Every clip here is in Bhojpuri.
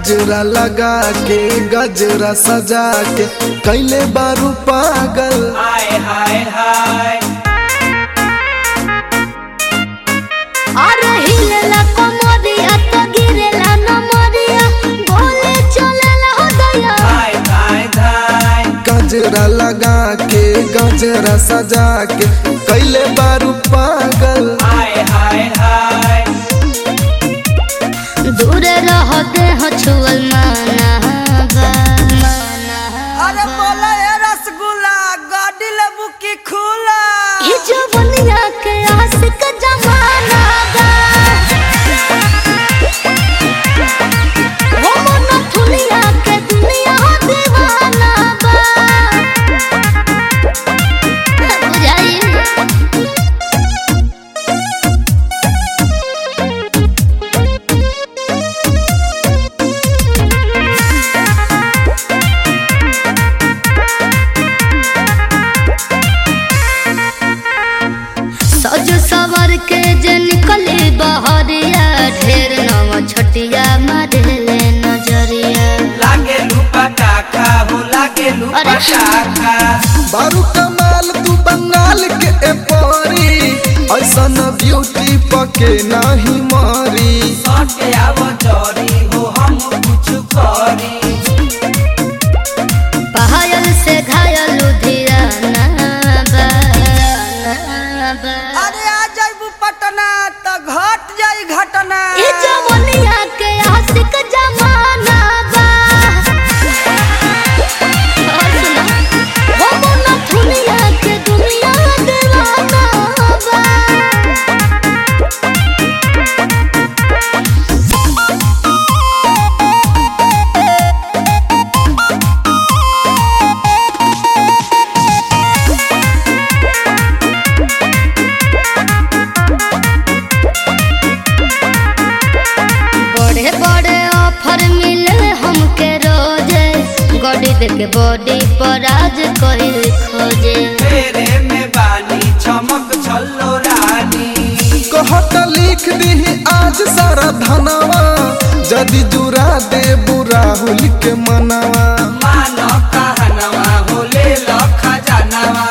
गजरा लगा के गजरा सजा के कैले बारू पागल हाय हाय हाय अरे हिलेला कमरिया तो गिरेला नमरिया बोले चलेला हो दया हाय हाय हाय गजरा लगा के गजरा सजा के कैले बारू पागल हाय हाय हाय दूर रह दे हो छुअल माना बा माना अरे बोला ये रसगुल्ला गाड़ी लेबू की खुला ये जवनिया के आशिक जमाना बा हो मन थुलिया के दुनिया दीवाना बा बुझाई सज सवर के जे निकले बहरिया ढेर नव छटिया मारे नजरिया लागे लुपा टाका हो लागे लुपा अरे। टाका बारू कमाल तू बंगाल के ए परी ऐसन ब्यूटी पके नाही मारी सटे आव जरी हो हम कुछ करी पायल से घायल लुधियाना बा बा। अरे आ जाइबू पटना तो घट जाई घटना ये जवनिया के आशिक जमाना बा और सुना, हो मन थुलिया के दुनिया दीवाना बा बड़े बड़े ऑफर मिले हमके रोजे गड़ी देके बॉडी पर आज कोई खोजे तेरे में बानी चमक छल्लो रानी कहत लिख दी आज सारा धनवा जदि जुरा दे राहुल के मनवा मानो कहनवा हो ले लो खजानवा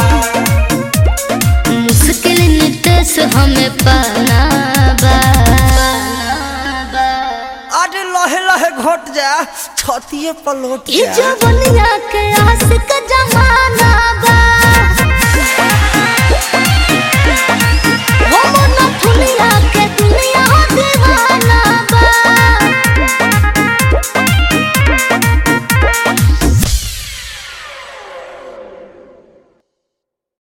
मुश्किल नितेश हमें पाना बा अरे लहे लहे घोट जा छतिए पलोट ये जा जवनिया के आशिक जमाना बा